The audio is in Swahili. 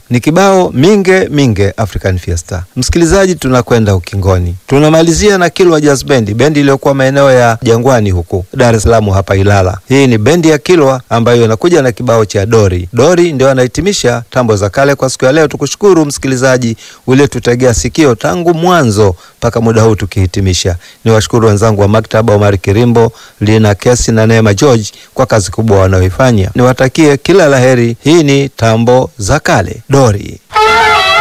ni kibao minge minge African Fiesta. Msikilizaji, tunakwenda ukingoni, tunamalizia na Kilwa Jazz Band, bendi iliyokuwa maeneo ya Jangwani huku Dar es Salaam hapa Ilala. Hii ni bendi ya Kilwa ambayo inakuja na kibao cha Dori. Dori ndio anahitimisha tambo za kale kwa siku ya leo. Tukushukuru msikilizaji uliotutegea sikio tangu mwanzo mpaka muda huu tukihitimisha. Ni washukuru wenzangu wa maktaba Omar Kirimbo, Lina Kesi na Neema George kwa kazi kubwa wanayoifanya. Niwatakie kila laheri. Hii ni tambo za kale Dori.